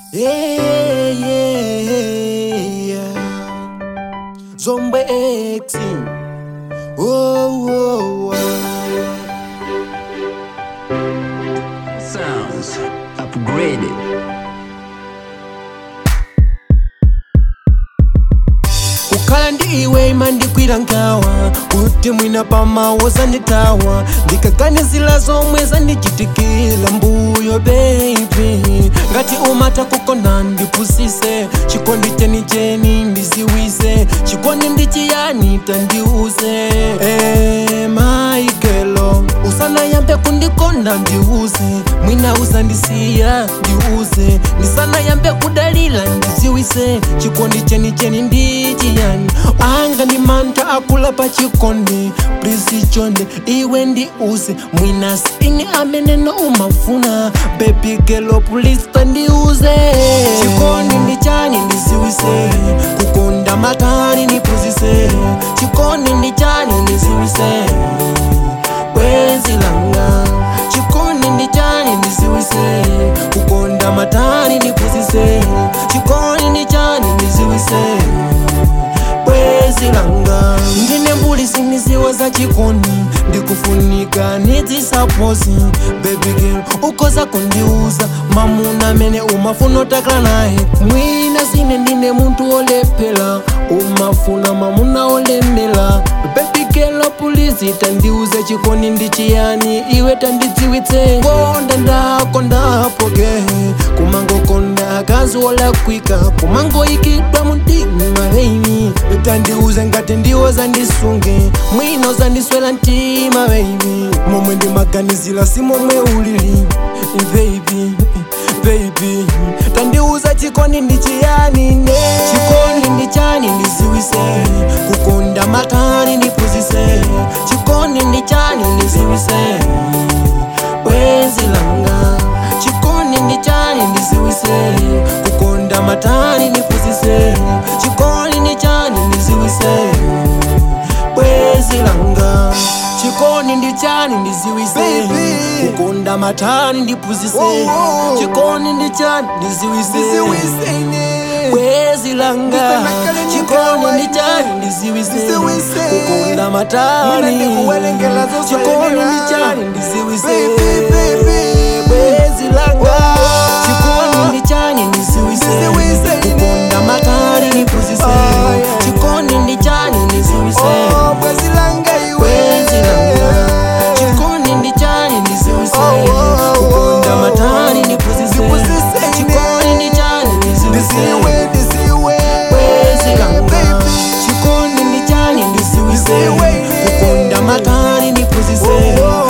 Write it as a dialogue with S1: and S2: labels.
S1: Yeah, yeah. Zombe X. Oh, oh, oh.
S2: Sounds upgraded.
S1: kukhala ndi iwe imandikwira nkhawa kuti mwina pamawo zandithawa ndikaganizira zomwe zandichitikira mbuyo baby ngati umata kukona ndipusise chikondi chenicheni ndiziwise chikondi ndi chiyani tandiuze Eh, my girl usanayambe kundikonda ndiuze mwina usandisiya ndiuze ndisanayambe kudalira ndiziwise chikondi chenicheni ndi chiyani anga ndi mantha akula pa chikondi please chonde iwe ndiuze mwina sini amene no umafuna baby girl please tandiuze chikondi ndi chani ndiziwise kukonda matani ndipuzise chikondi ndi chani ndiziwise bwenzi langa chikondi ndi chani ndiziwise kukonda matani ndipuzise chikondi ndi chani ndiziwise bwenzi langa ndine mbuli sindiziwa za chikondi ndikufunika nidzisaposi baby girl ukoza kundiuza mamuna amene umafuna otakala naye mwina sine ndine munthu olephera umafuna mamuna olemera baby girl pulizi tandiuze chikondi ndi chiyani iwe tandidziwitse konda ndakondapoke kumangokonda akazi olakwika kumangoyikidwa mumtima baby tandiuze ngati ndiwo zandisunge mwino zandiswera mtima baby momwe ndimaganizira si momwe ulili baby baby tandiuza chikondi ndi chiyani ne chikondi ndi chani ndiziwise kukonda matani ndipuzise chikondi ndi chani ndiziwise bwenzi langa chikondi ndi chani ndiziwise kukonda matani ndipuzise chikondi ndi chani ndiziwise bwenzi langa chikondi ndi chani ndiziwise
S3: Baby.
S1: kukonda matani ndipuzise
S3: Oh, oh.
S1: chikondi ndi chani ndiziwise
S3: Ndiziwisene.
S1: bwenzi langa
S3: Ndisanakale
S1: chikondi ndi
S3: nyikawaine.
S1: chani ndiziwise
S3: Ndiziwise.
S1: kukonda matani
S3: Mwina ndikuwerengera zosoyenera.
S1: chikondi ndi chani ndiziwise
S3: Baby, baby.
S1: bwenzi langa
S3: Oh.
S1: chikondi ndi chani ndiziwise
S3: Ndiziwise.
S1: kukonda matani ndipuzise
S3: Oh, yeah.
S1: chikondi ndi chani ndiziwise
S3: Oh, bwenzi langa iwe.
S1: bwenzi langa chikondi ndi chani ndiziwise
S3: Oh, oh, oh.
S1: kukonda matani ndipuzise
S3: Ndipuzise ine.
S1: chikondi ndi chani ndiziwise
S3: Ndisiwe, ndisiwe.
S1: bwenzi langa
S3: Baby.
S1: chikondi ndi chani ndiziwise
S3: Ndiziwe ine.
S1: kukonda matani ndipuzise
S3: Oh, oh.